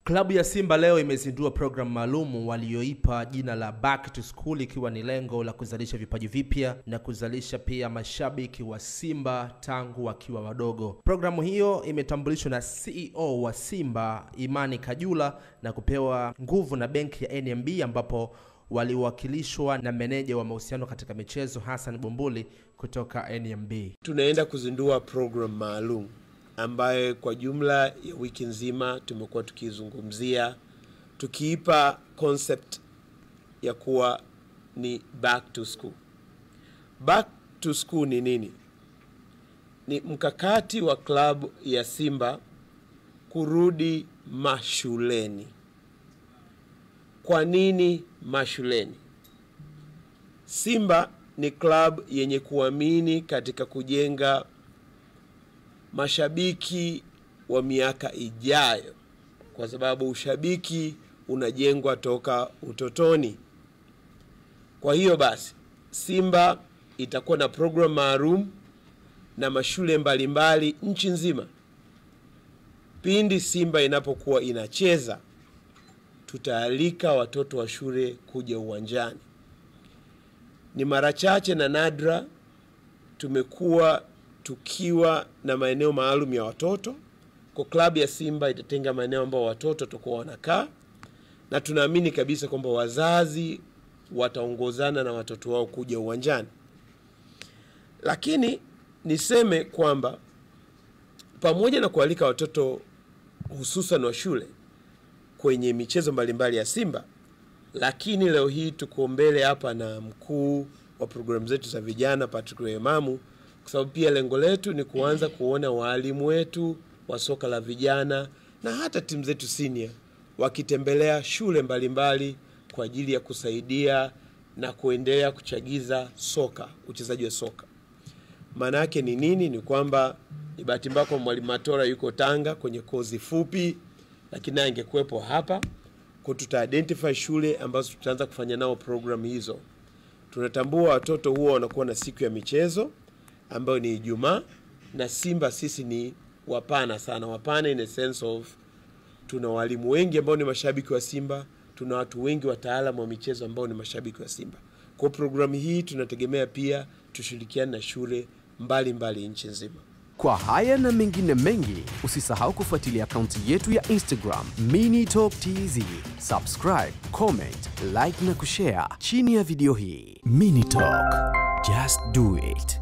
Klabu ya Simba leo imezindua programu maalum walioipa jina la Back to School ikiwa ni lengo la kuzalisha vipaji vipya na kuzalisha pia mashabiki wa Simba tangu wakiwa wadogo. Programu hiyo imetambulishwa na CEO wa Simba Imani Kajula na kupewa nguvu na benki ya NMB ambapo waliwakilishwa na meneja wa mahusiano katika michezo Hassan Bumbuli kutoka NMB. Tunaenda kuzindua program maalum ambayo kwa jumla ya wiki nzima tumekuwa tukizungumzia tukiipa concept ya kuwa ni back to school. Back to school ni nini? Ni mkakati wa klabu ya Simba kurudi mashuleni. Kwa nini mashuleni? Simba ni klabu yenye kuamini katika kujenga mashabiki wa miaka ijayo, kwa sababu ushabiki unajengwa toka utotoni. Kwa hiyo basi, Simba itakuwa na program maalum na mashule mbalimbali nchi nzima. Pindi Simba inapokuwa inacheza, tutaalika watoto wa shule kuja uwanjani. Ni mara chache na nadra tumekuwa tukiwa na maeneo maalum ya watoto. Kwa klabu ya Simba itatenga maeneo ambayo watoto watakuwa wanakaa, na tunaamini kabisa kwamba wazazi wataongozana na watoto wao kuja uwanjani. Lakini niseme kwamba pamoja na kualika watoto hususan wa shule kwenye michezo mbalimbali ya Simba, lakini leo hii tuko mbele hapa na mkuu wa programu zetu za vijana Patrick Wemamu kwa sababu pia lengo letu ni kuanza kuona waalimu wetu wa soka la vijana na hata timu zetu senior wakitembelea shule mbalimbali mbali kwa ajili ya kusaidia na kuendelea kuchagiza soka, uchezaji wa soka. Maana yake ni nini? Ni kwamba ni bahati mbaya kwa mwalimu Matora yuko Tanga kwenye kozi fupi, lakini naye angekuwepo hapa kwa, tuta identify shule ambazo tutaanza kufanya nao program hizo. Tunatambua watoto huwa wanakuwa na siku ya michezo ambayo ni Ijumaa na Simba sisi ni wapana sana, wapana in a sense of tuna walimu wengi ambao ni mashabiki wa Simba, tuna watu wengi wataalamu wa michezo ambao ni mashabiki wa Simba. Kwa programu hii tunategemea pia tushirikiane na shule mbalimbali nchi nzima. Kwa haya na mengine mengi, usisahau kufuatilia akaunti yetu ya Instagram Mini Talk TZ. Subscribe, comment, like na kushare chini ya video hii. Mini Talk, just do it.